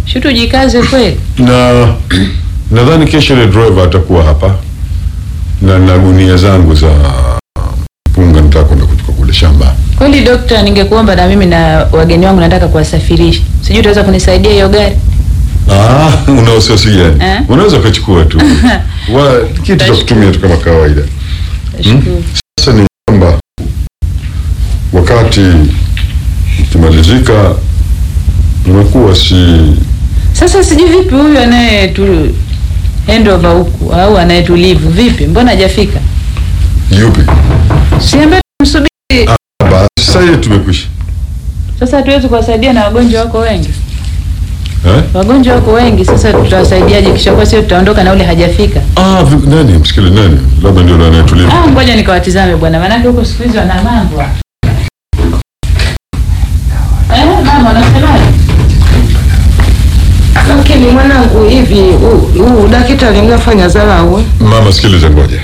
Shutu jikaze kweli. na nadhani kesho ile driver atakuwa hapa na na gunia zangu za mpunga nitaka kwenda kuchukua kule shamba. Kweli dokta, ningekuomba na mimi na wageni wangu nataka kuwasafirisha. Sijui utaweza kunisaidia hiyo gari? Ah, una wasiwasi gani? Eh? Unaweza ukachukua tu wa kitu cha kutumia tu kama kawaida. Nashukuru. Sasa ni kwamba wakati ukimalizika unakuwa si Sasa sijui vipi huyu anaye tu handover huku au anayetulivu vipi? Mbona hajafika? yupi? Siambie tumsubiri. Basi sasa hiyo tumekwisha. Sasa hatuwezi kuwasaidia na wagonjwa wako wengi. Eh? Wagonjwa wako wengi, sasa tutawasaidiaje? Kisha kwa sio tutaondoka na ule hajafika. Ah, vi- nani msikile nani? Labda ndio anayetulivu. Ah, ngoja nikawatizame bwana, maanake huko siku hizi wana mambo. Eh, mama unasemaje? Lakini mwanangu, hivi huu- huu daktari mnafanya dharau eh? Mama, sikiliza, ngoja.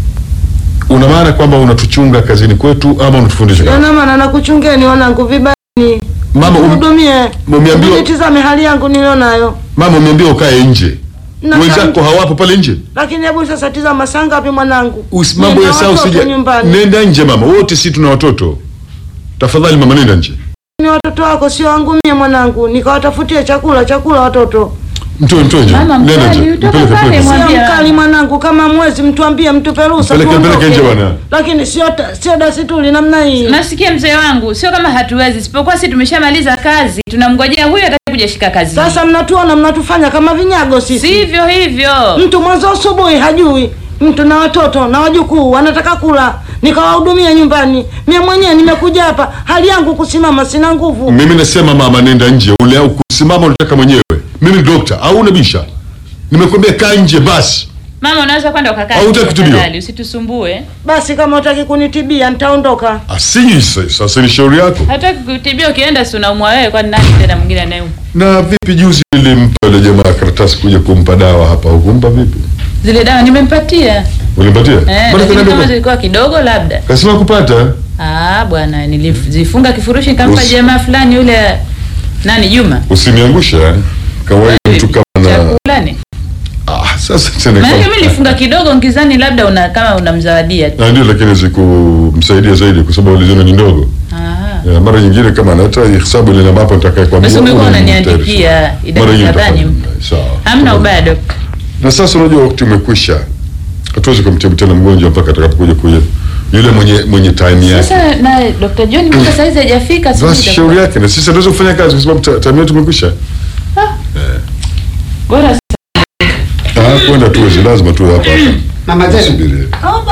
Una maana kwamba unatuchunga kazini kwetu ama unatufundisha kazi? Yana maana nakuchungeni wanangu vibani, Mama, um, hudumie, umeambiwa- nitizame hali yangu nilionayo. mama umeambiwa ukae nje. Na Wenzako kama- hawapo pale nje. Lakini hebu sasa tizama saa ngapi mwanangu? Usi- Mambo ya Nina saa watoto usija. nyumbani. Nenda nje mama, wote si tuna watoto. Tafadhali mama, nenda nje. Ni watoto wako sio wangu mie mwanangu, nikawatafutie chakula chakula watoto. Mtoe, mtoe nje. Mama, Nenda mkali, nje. utoka Mpeleke, pale, mpeleke. mwa- Sio Mwambie mkali mama. mwanangu, kama mwezi mtuambie mtupe ruhusa Mpeleke, mpeleke tuondoke. nje bwana. Lakini sio ta- sio dasituli namna hii. Nasikia mzee wangu, sio kama hatuwezi, sipokuwa si tumeshamaliza kazi, tunamngojea huyo atakuja shika kazi. Sasa mnatuona mnatufanya kama vinyago sisi. sivyo hivyo. Mtu mwanzo asubuhi hajui, mtu na watoto na wajukuu wanataka kula, nikawahudumia nyumbani. Mie mwenyewe nimekuja hapa, hali yangu kusimama, sina nguvu. Mimi nasema mama, nenda nje. Ule au kusimama unataka mwenyewe. Mimi ni dokta au unabisha? Nimekwambia kaa nje basi. Mama, unaweza kwenda ukakaa. Au hutaki kutibiwa? tafadhali, Usitusumbue. Basi kama utaki kunitibia nitaondoka. Asiji sasa, sasa ni shauri yako. Hataki kutibia, ukienda si unaumwa wewe, kwani nani tena mwingine anayeumwa? Na vipi juzi nilimpa yule jamaa karatasi kuja kumpa dawa hapa, hukumpa vipi? Zile dawa nimempatia. Ulimpatia? Eh, Mbona lakini kaniambia kama kwa- zilikuwa kidogo labda. Kasema kupata. Ah, bwana, nilizifunga kifurushi nikampa Usi- jamaa fulani yule nani Juma. Usiniangushe. eh. Kawaida mtu kama na Chakula ni. ah, sasa tena Maana kama- mimi nilifunga kidogo ngizani labda una kama unamzawadia. tu. Na ndio lakini sikumsaidia zaidi kwa sababu aliziona ni ndogo. Ah. Ya, mara nyingine kama anata hesabu ile ambapo nitakaye kwambia. Basi ungekuwa ule ni unaniandikia mtayarisha. idadi Mara nyingine kadhaa nitafanya. nimpe. Sawa. Hamna ubaya dokta. Na sasa unajua wakati umekwisha. Hatuwezi kumtibu tena mgonjwa mpaka atakapokuja kuja yule mwenye mwenye time yake. Sasa na Dr. John mpaka saa hizi hajafika sijui Basi itakuwa- shauri yake na sisi hatuwezi kufanya kazi kwa sababu ta- time yetu imekwisha. Bora Ah, kwenda tuwezi lazima tuwe hapa hapa. Mama Zenu. Subiri.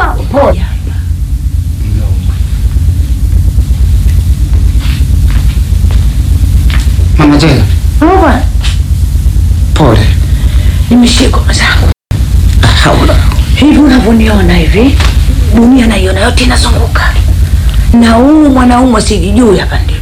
Mama Zena, Baba, pole. nimeshikwa mwenzangu. Haula. Hivi unavyoniona hivi, dunia naiona yote inazunguka, na huyu mwanaume sijijui hapa ndipo.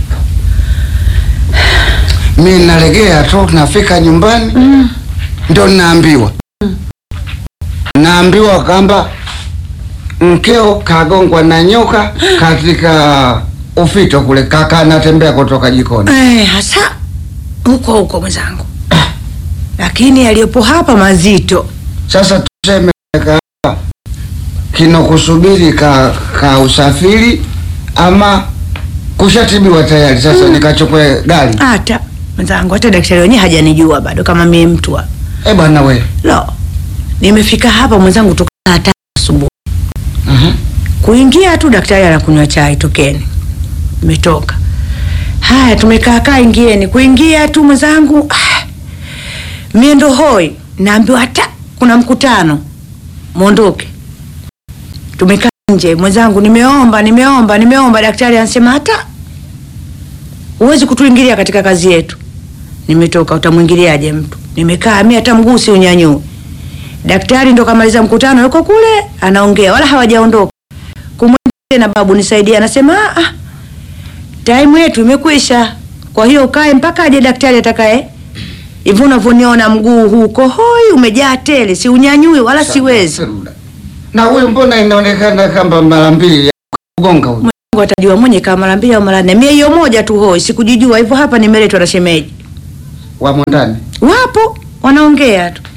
Mi nalegea tu, nafika nyumbani ndo naambiwa naambiwa kwamba mkeo kagongwa na nyoka katika ufito kule, kaka anatembea kutoka jikoni. Eh, hasa huko huko mwenzangu, lakini yaliyopo hapa mazito. Sasa tuseme ka kinokusubiri ka, ka usafiri ama kushatibiwa tayari. Sasa nikachukue gari. Hata mwenzangu, hata daktari wenyewe hajanijua bado kama mimi mtu wa Eh bwana we, lo. Nimefika hapa mwenzangu toka saa tatu asubuhi. Mhm. Kuingia tu daktari anakunywa chai, tokeni. Nimetoka. Haya, tumekaa kaa, ingieni. Kuingia tu mwenzangu, ah, mie ndo hoi, naambiwa hata kuna mkutano, mwondoke. Tumekaa nje mwenzangu, nimeomba nimeomba nimeomba, daktari anasema hata huwezi kutuingilia katika kazi yetu. Nimetoka, utamwingiliaje mtu? Nimekaa mimi hata mguu si unyanyue. Daktari ndo kamaliza mkutano, yuko kule anaongea, wala hawajaondoka. Kumwendea na babu nisaidie, anasema ah, ah, time yetu imekwisha, kwa hiyo ukae mpaka aje daktari atakaye. Hivyo unavyoniona mguu huko hoi, umejaa tele, si unyanyui wala siwezi. na huyu mbona inaonekana kama mara mbili ya kugonga huyu? Mungu atajua mwenye kama mara mbili au mara nne. Mie hiyo moja tu hoi, sikujijua hivyo. Hapa nimeletwa na shemeji. wamo ndani. Wapo wanaongea tu.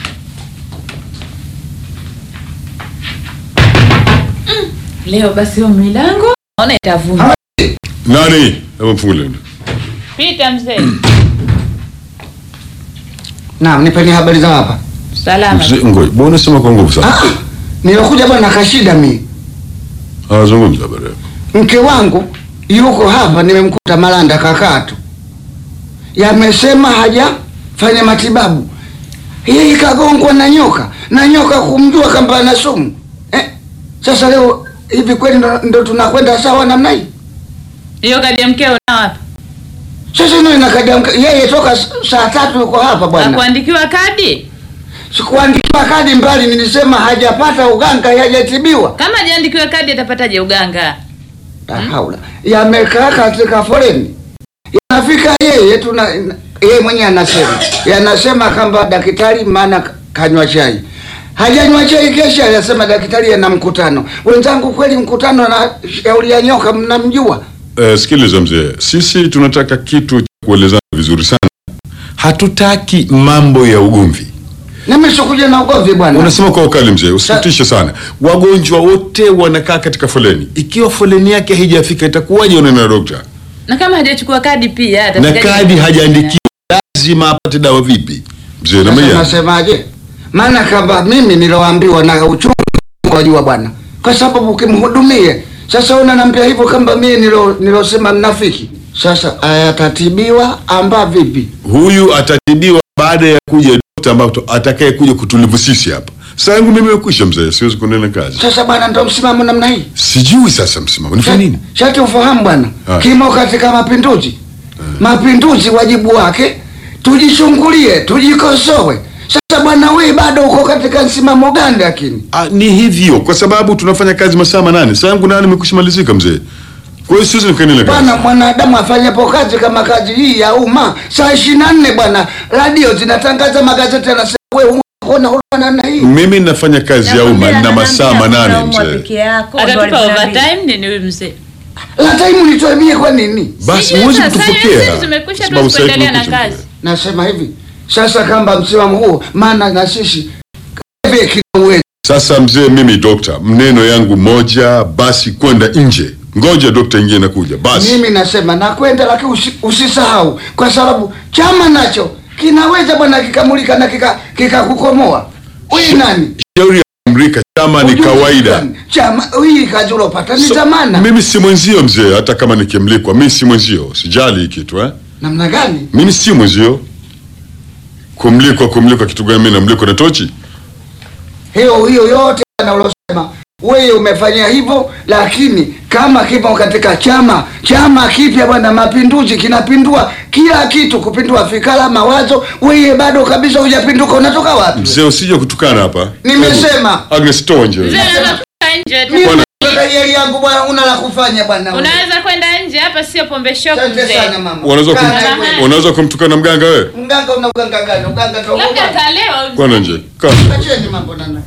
Leo basi hiyo milango naona itavuma. Nani? Hebu mfungule. Pita mzee. Naam, nipeni habari za hapa. Salama. Mzee, Ngoja, mbona unasema kwa nguvu sana? Ah, nilikuja bwana kashida mi. Ah, zungumza habari yako. Mke wangu yuko hapa, nimemkuta Malanda kakatu, yamesema hajafanya matibabu, yeye kagongwa na nyoka na nyoka kumjua kwamba ana sumu eh. Sasa leo hivi kweli ndo, ndo tunakwenda sawa namna hii? Hiyo kadi ya mkeo na wapi? Sasa ino inakadia mke- yeye toka s- saa tatu yuko hapa Na bwana, kuandikiwa kadi? sikuandikiwa kadi mbali, nilisema hajapata uganga, hajatibiwa. Kama hajaandikiwa kadi atapataje uganga? La haula, yamekaa katika foleni, yanafika yeye tuna yeye mwenyewe anasema yanasema kwamba daktari, maana kanywa chai hajanywa chai, kesha anasema daktari ana mkutano. Wenzangu, kweli mkutano na shauri ya nyoka mnamjua? Eh, sikiliza mzee, sisi tunataka kitu cha kuelezana vizuri sana. Hatutaki mambo ya ugomvi. Nami sikuja na ugomvi bwana. Unasema kwa ukali mzee, usitutishe sana. Wagonjwa wote wanakaa katika foleni. Ikiwa foleni yake haijafika itakuwaje unaenda na dokta? Na kama hajachukua kadi pia Na atafikaje? kadi hajaandikiwa, lazima apate dawa vipi? Mzee na Sasa maya. nasemaje? Maana kama mimi niloambiwa na uchungu wajua bwana, kwa sababu ukimhudumie sasa, unaniambia hivyo kama mimi nilo nilosema mnafiki. Sasa ayatatibiwa amba vipi? Huyu atatibiwa baada ya kuja dokta ambaye atakaye kuja kutulivu sisi hapa. Saa yangu mimi imekwisha mzee, siwezi kuendelea na kazi. Sasa bwana, ndo msimamo namna hii. Sijui sasa msimamo nifanye nini? Shati ufahamu bwana, Ah. kimo katika mapinduzi. Mapinduzi wajibu wake tujichungulie, tujikosoe. Sasa bwana, wewe bado uko katika msimamo gani? Lakini Ah, ni hivyo kwa sababu tunafanya kazi masaa manane. Saa yangu nane imekwisha malizika mzee. Kwa hiyo siwezi nikaendelea na kazi. bwana, mwanadamu afanyapo kazi kama kazi hii ya umma saa ishirini na nne bwana, radio zinatangaza, magazeti yanasema wewe unaona huruma namna hii. Mimi nafanya kazi ya umma na masaa manane mzee. Atatupa overtime nini huyu mzee? La time nitoe mie kwa nini? Basi Sijui huwezi sasa, kutupokea. hizi zimekwisha, Sababu tuwezi sasa kuendelea na tumekwisha, kazi. mzee. Nasema hivi sasa, kamba msimamo huo, maana na sisi hivi kina uwezo Sasa mzee, mimi dokta, mneno yangu moja basi, kwenda nje. Ngoja dokta ingie nakuja basi. Mimi nasema nakwenda, lakini usi, usisahau kwa sababu chama nacho kinaweza bwana kikamulika na kika kikakukomoa. Wewe nani? Shauri ya Amerika chama ni Ujue kawaida. gani? Chama hii kazi ulopata ni So, zamana. mimi si mwenzio mzee, hata kama nikimlikwa, mimi si mwenzio, sijali hii kitu eh. Namna gani? Mimi si mwenzio. Kumlikwa, kumlikwa kitu gani? Mimi namlikwa na tochi. Hiyo hiyo yote bwana ulosema wewe umefanya hivyo, lakini kama kipo katika chama chama kipya bwana, mapinduzi kinapindua kila kitu, kupindua fikra, mawazo. Wewe bado kabisa hujapinduka, unatoka wapi? Mzee, usije kutukana hapa. Nimesema. Agnes, toa nje. Mzee anaweza kutoka nje tu. Mimi nataka yeli yangu bwana, una la kufanya bwana. wewe. Unaweza kwenda nje hapa, sio pombe shop Asante mzee. sana mama. Unaweza kum, Kaa wewe. unaweza kumtukana mganga wewe? Mganga una uganga gani? Uganga tu. Labda atalewa mzee. Kwana nje. Kaa. Acheni mambo nana.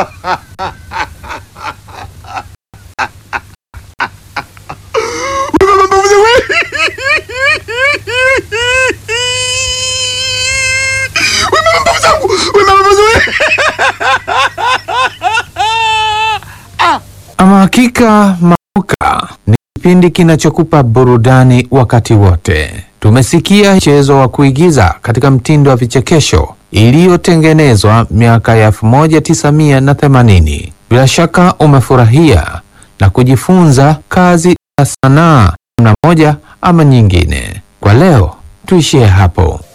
Ama hakika Mauka ni kipindi kinachokupa burudani wakati wote. Tumesikia mchezo wa kuigiza katika mtindo wa vichekesho iliyotengenezwa miaka ya 1980. Bila shaka umefurahia na kujifunza kazi ya sanaa namna moja ama nyingine. Kwa leo tuishie hapo.